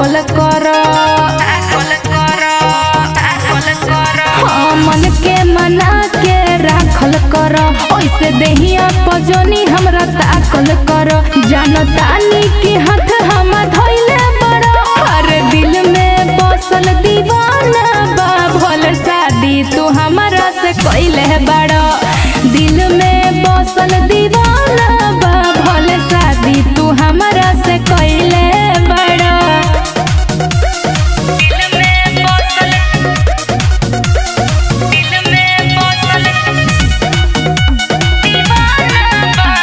ताकल कर हाँ, मन के मना के राखल कर ऐसे देहिया पजनी हमरा ताकल कर जानतानी के हाथ हम धइले बड़ा हर दिल में बसल दीवाना बा भल शादी तू हमरा से कइले बड़ा दिल में बसल दीवाना बा भल शादी तू हमरा से कइले बड़ा दिल में बसल दिल में बसल दीवाना बा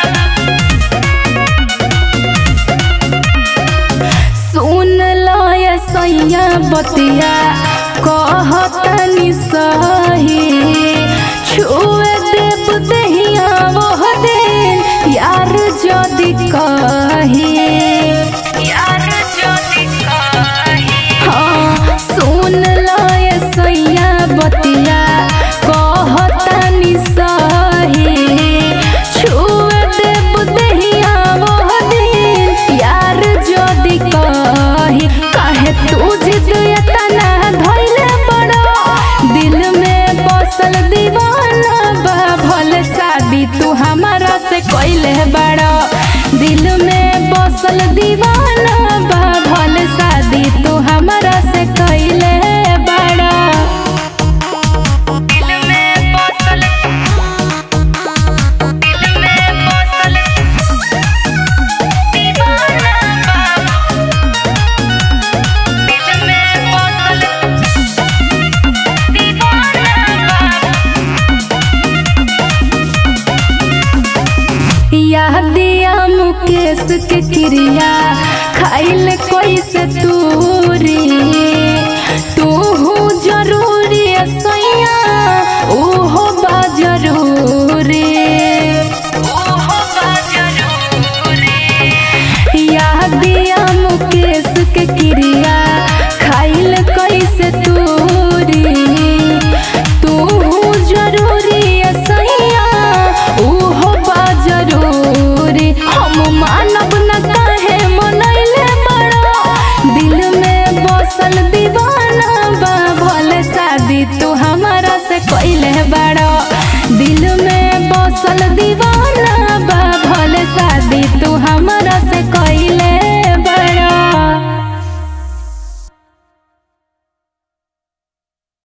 सुन लो ये सैया बतिया कहतनी सही छुए देव दहिया वह दिन यार जदि कही यार जदि कही हाँ सुन लो ये सैया बतिया कहतनी सही छुए देव दहिया वह दिन यार जदि कही काहे तू जिद एतना धइले बड़ा दिल में बसल दीवाना बा भल शादी तू हमारा से कइले बड़ा दिल में बसल दीवाना बा भल शादी तू हमारा से कइले बड़ा दिल में बसल दिल में बसल दीवाना बा दिल में बसल दीवाना बा यादिया मुकेश के क्रिया खाइल कैसे तू